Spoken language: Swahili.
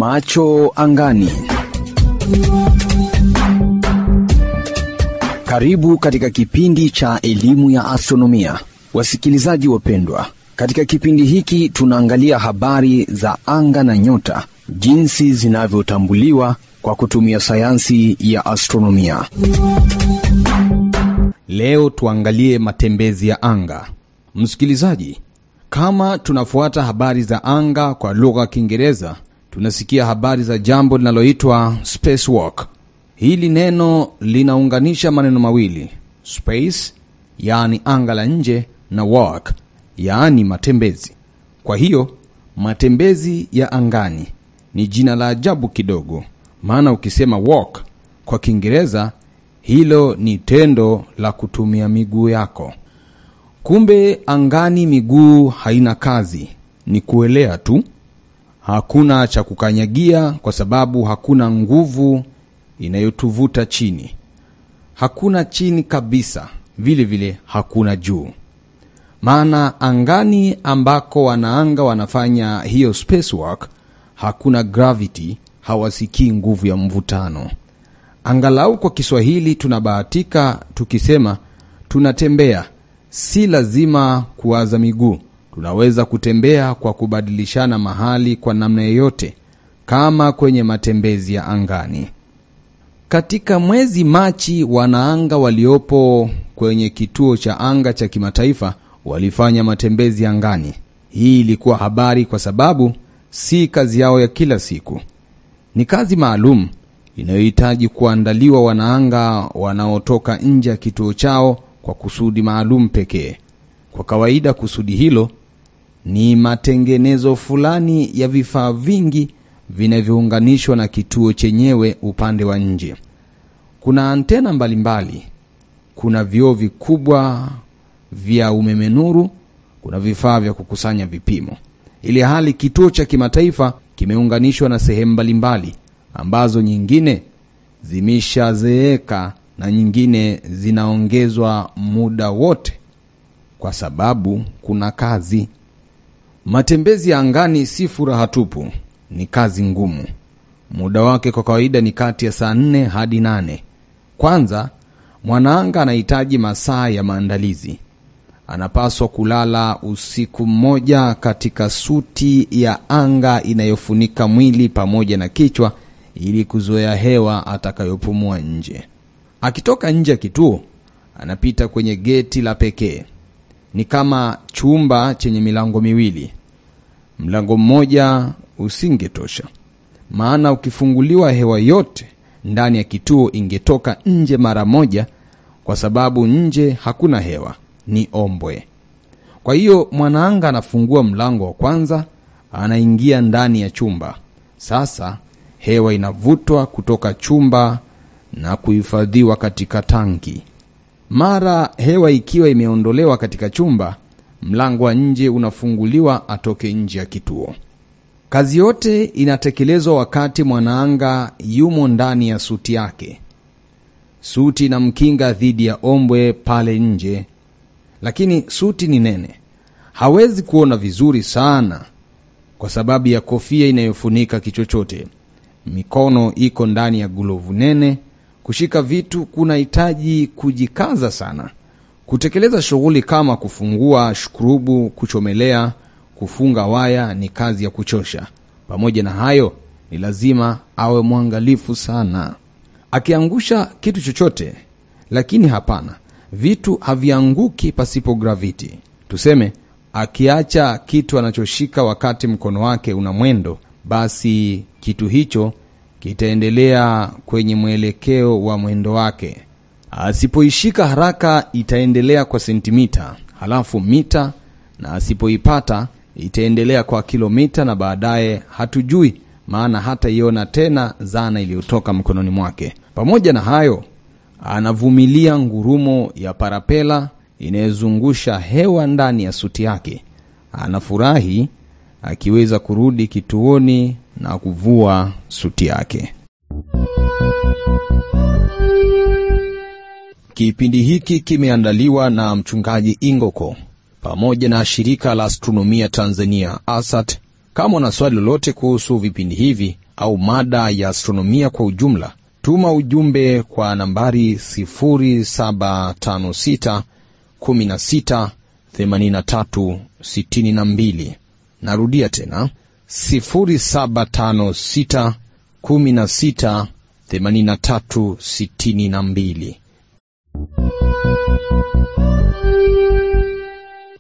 Macho angani. Karibu katika kipindi cha elimu ya astronomia, wasikilizaji wapendwa. Katika kipindi hiki tunaangalia habari za anga na nyota, jinsi zinavyotambuliwa kwa kutumia sayansi ya astronomia. Leo tuangalie matembezi ya anga. Msikilizaji, kama tunafuata habari za anga kwa lugha ya Kiingereza, tunasikia habari za jambo linaloitwa spacewalk. Hili neno linaunganisha maneno mawili, space yaani anga la nje, na walk yaani matembezi. Kwa hiyo matembezi ya angani ni jina la ajabu kidogo, maana ukisema walk kwa Kiingereza hilo ni tendo la kutumia miguu yako. Kumbe angani miguu haina kazi, ni kuelea tu. Hakuna cha kukanyagia kwa sababu hakuna nguvu inayotuvuta chini. Hakuna chini kabisa, vile vile hakuna juu. Maana angani ambako wanaanga wanafanya hiyo spacewalk, hakuna gravity, hawasikii nguvu ya mvutano. Angalau kwa Kiswahili tunabahatika tukisema tunatembea, si lazima kuwaza miguu. Tunaweza kutembea kwa kubadilishana mahali kwa namna yoyote, kama kwenye matembezi ya angani. Katika mwezi Machi, wanaanga waliopo kwenye kituo cha anga cha kimataifa walifanya matembezi angani. Hii ilikuwa habari kwa sababu si kazi yao ya kila siku, ni kazi maalum inayohitaji kuandaliwa wanaanga wanaotoka nje ya kituo chao kwa kusudi maalum pekee. Kwa kawaida kusudi hilo ni matengenezo fulani ya vifaa vingi vinavyounganishwa na kituo chenyewe upande wa nje. Kuna antena mbalimbali, kuna vioo vikubwa vya umeme nuru, kuna vifaa vya kukusanya vipimo, ili hali kituo cha kimataifa kimeunganishwa na sehemu mbalimbali ambazo nyingine zimeshazeeka na nyingine zinaongezwa muda wote, kwa sababu kuna kazi. Matembezi ya angani si furaha tupu, ni kazi ngumu. Muda wake kwa kawaida ni kati ya saa nne hadi nane. Kwanza, mwanaanga anahitaji masaa ya maandalizi. Anapaswa kulala usiku mmoja katika suti ya anga inayofunika mwili pamoja na kichwa ili kuzoea hewa atakayopumua nje. Akitoka nje ya kituo, anapita kwenye geti la pekee. Ni kama chumba chenye milango miwili. Mlango mmoja usingetosha, maana ukifunguliwa, hewa yote ndani ya kituo ingetoka nje mara moja, kwa sababu nje hakuna hewa, ni ombwe. Kwa hiyo mwanaanga anafungua mlango wa kwanza, anaingia ndani ya chumba. Sasa hewa inavutwa kutoka chumba na kuhifadhiwa katika tanki. Mara hewa ikiwa imeondolewa katika chumba, mlango wa nje unafunguliwa atoke nje ya kituo. Kazi yote inatekelezwa wakati mwanaanga yumo ndani ya suti yake. Suti inamkinga dhidi ya ombwe pale nje, lakini suti ni nene, hawezi kuona vizuri sana kwa sababu ya kofia inayofunika kichwa chote. Mikono iko ndani ya glovu nene. Kushika vitu kunahitaji kujikaza sana. Kutekeleza shughuli kama kufungua shukrubu, kuchomelea, kufunga waya ni kazi ya kuchosha. Pamoja na hayo, ni lazima awe mwangalifu sana. Akiangusha kitu chochote, lakini hapana, vitu havianguki pasipo graviti. Tuseme akiacha kitu anachoshika wakati mkono wake una mwendo, basi kitu hicho kitaendelea kwenye mwelekeo wa mwendo wake. Asipoishika haraka, itaendelea kwa sentimita, halafu mita, na asipoipata itaendelea kwa kilomita, na baadaye hatujui, maana hataiona tena zana iliyotoka mkononi mwake. Pamoja na hayo, anavumilia ngurumo ya parapela inayozungusha hewa ndani ya suti yake. Anafurahi akiweza kurudi kituoni na kuvua suti yake. Kipindi hiki kimeandaliwa na mchungaji Ingoko pamoja na shirika la astronomia Tanzania ASAT Kama una swali lolote kuhusu vipindi hivi au mada ya astronomia kwa ujumla, tuma ujumbe kwa nambari 0756 16 83 62. Narudia tena 0756 16 83 62.